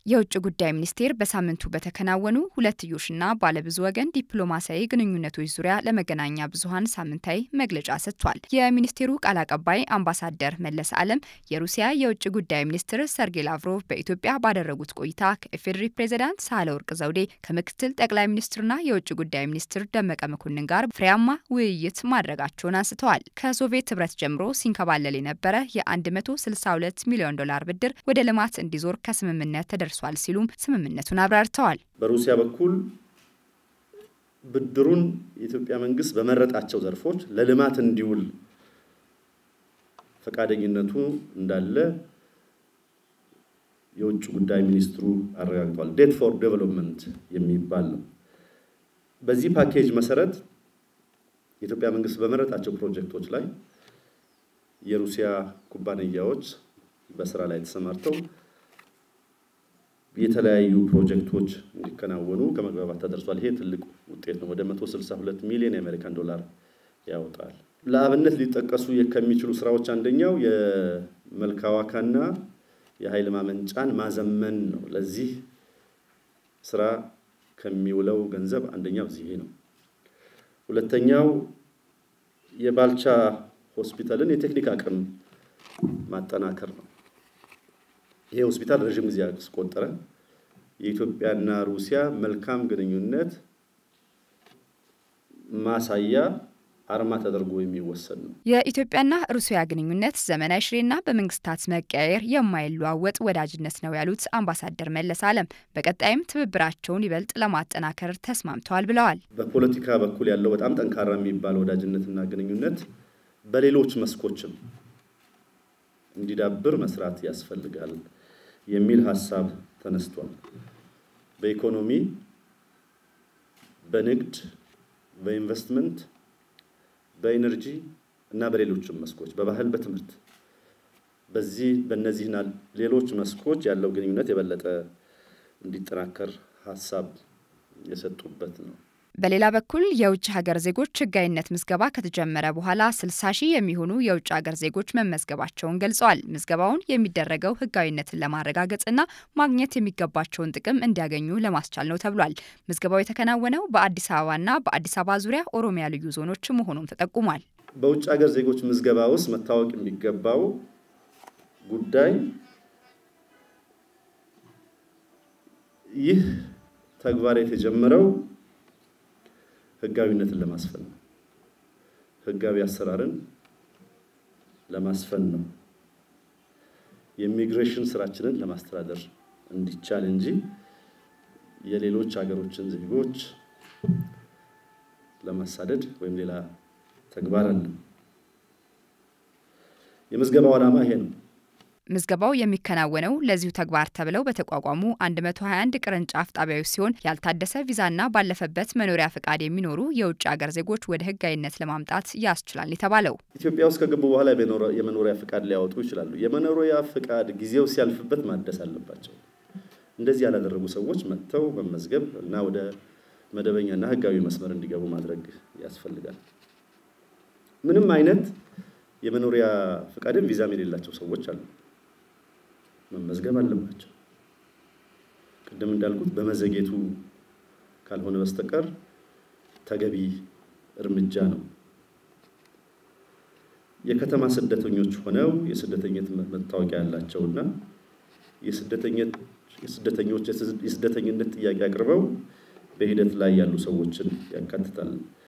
የውጭ ጉዳይ ሚኒስቴር በሳምንቱ በተከናወኑ ሁለትዮሽና ባለብዙ ወገን ዲፕሎማሲያዊ ግንኙነቶች ዙሪያ ለመገናኛ ብዙኃን ሳምንታዊ መግለጫ ሰጥቷል። የሚኒስቴሩ ቃል አቀባይ አምባሳደር መለስ አለም የሩሲያ የውጭ ጉዳይ ሚኒስትር ሰርጌይ ላቭሮቭ በኢትዮጵያ ባደረጉት ቆይታ ከኢፌዴሪ ፕሬዚዳንት ሳህለወርቅ ዘውዴ ከምክትል ጠቅላይ ሚኒስትርና የውጭ ጉዳይ ሚኒስትር ደመቀ መኮንን ጋር ፍሬያማ ውይይት ማድረጋቸውን አንስተዋል። ከሶቪየት ህብረት ጀምሮ ሲንከባለል የነበረ የ162 ሚሊዮን ዶላር ብድር ወደ ልማት እንዲዞር ከስምምነት ተደርሷል ደርሷል ሲሉም ስምምነቱን አብራርተዋል። በሩሲያ በኩል ብድሩን የኢትዮጵያ መንግስት በመረጣቸው ዘርፎች ለልማት እንዲውል ፈቃደኝነቱ እንዳለ የውጭ ጉዳይ ሚኒስትሩ አረጋግጧል። ዴት ፎር ዴቨሎፕመንት የሚባል ነው። በዚህ ፓኬጅ መሰረት የኢትዮጵያ መንግስት በመረጣቸው ፕሮጀክቶች ላይ የሩሲያ ኩባንያዎች በስራ ላይ ተሰማርተው የተለያዩ ፕሮጀክቶች እንዲከናወኑ ከመግባባት ተደርሷል። ይሄ ትልቅ ውጤት ነው። ወደ 162 ሚሊዮን የአሜሪካን ዶላር ያወጣል። ለአብነት ሊጠቀሱ ከሚችሉ ስራዎች አንደኛው የመልካዋካና የኃይል ማመንጫን ማዘመን ነው። ለዚህ ስራ ከሚውለው ገንዘብ አንደኛው ይሄ ነው። ሁለተኛው የባልቻ ሆስፒታልን የቴክኒክ አቅም ማጠናከር ነው። ይሄ ሆስፒታል ረዥም ጊዜ ያስቆጠረ የኢትዮጵያና ሩሲያ መልካም ግንኙነት ማሳያ አርማ ተደርጎ የሚወሰድ ነው። የኢትዮጵያና ሩሲያ ግንኙነት ዘመናዊ ሽሬና በመንግስታት መቀያየር የማይለዋወጥ ወዳጅነት ነው ያሉት አምባሳደር መለስ አለም በቀጣይም ትብብራቸውን ይበልጥ ለማጠናከር ተስማምተዋል ብለዋል። በፖለቲካ በኩል ያለው በጣም ጠንካራ የሚባል ወዳጅነትና ግንኙነት በሌሎች መስኮችም እንዲዳብር መስራት ያስፈልጋል የሚል ሀሳብ ተነስቷል። በኢኮኖሚ፣ በንግድ፣ በኢንቨስትመንት፣ በኢነርጂ እና በሌሎችም መስኮች በባህል፣ በትምህርት በዚህ በእነዚህና ሌሎች መስኮች ያለው ግንኙነት የበለጠ እንዲጠናከር ሀሳብ የሰጡበት ነው። በሌላ በኩል የውጭ ሀገር ዜጎች ህጋዊነት ምዝገባ ከተጀመረ በኋላ 60 ሺህ የሚሆኑ የውጭ ሀገር ዜጎች መመዝገባቸውን ገልጸዋል። ምዝገባውን የሚደረገው ህጋዊነትን ለማረጋገጥና ማግኘት የሚገባቸውን ጥቅም እንዲያገኙ ለማስቻል ነው ተብሏል። ምዝገባው የተከናወነው በአዲስ አበባና በአዲስ አበባ ዙሪያ ኦሮሚያ ልዩ ዞኖች መሆኑም ተጠቁሟል። በውጭ ሀገር ዜጎች ምዝገባ ውስጥ መታወቅ የሚገባው ጉዳይ ይህ ተግባር የተጀመረው ህጋዊነትን ለማስፈን ነው። ህጋዊ አሰራርን ለማስፈን ነው። የኢሚግሬሽን ስራችንን ለማስተዳደር እንዲቻል እንጂ የሌሎች ሀገሮችን ዜጎች ለማሳደድ ወይም ሌላ ተግባር አለ። የምዝገባው ዓላማ ይሄ ነው። ምዝገባው የሚከናወነው ለዚሁ ተግባር ተብለው በተቋቋሙ 121 ቅርንጫፍ ጣቢያዎች ሲሆን ያልታደሰ ቪዛና ባለፈበት መኖሪያ ፈቃድ የሚኖሩ የውጭ ሀገር ዜጎች ወደ ህጋዊነት ለማምጣት ያስችላል የተባለው ኢትዮጵያ ውስጥ ከገቡ በኋላ የመኖሪያ ፈቃድ ሊያወጡ ይችላሉ። የመኖሪያ ፈቃድ ጊዜው ሲያልፍበት ማደስ አለባቸው። እንደዚህ ያላደረጉ ሰዎች መጥተው መመዝገብ እና ወደ መደበኛና ህጋዊ መስመር እንዲገቡ ማድረግ ያስፈልጋል። ምንም አይነት የመኖሪያ ፈቃድም ቪዛም የሌላቸው ሰዎች አሉ። መመዝገብ አለባቸው። ቅድም እንዳልኩት በመዘጌቱ ካልሆነ በስተቀር ተገቢ እርምጃ ነው። የከተማ ስደተኞች ሆነው የስደተኝነት መታወቂያ ያላቸውና የስደተኞች የስደተኝነት ጥያቄ አቅርበው በሂደት ላይ ያሉ ሰዎችን ያካትታል።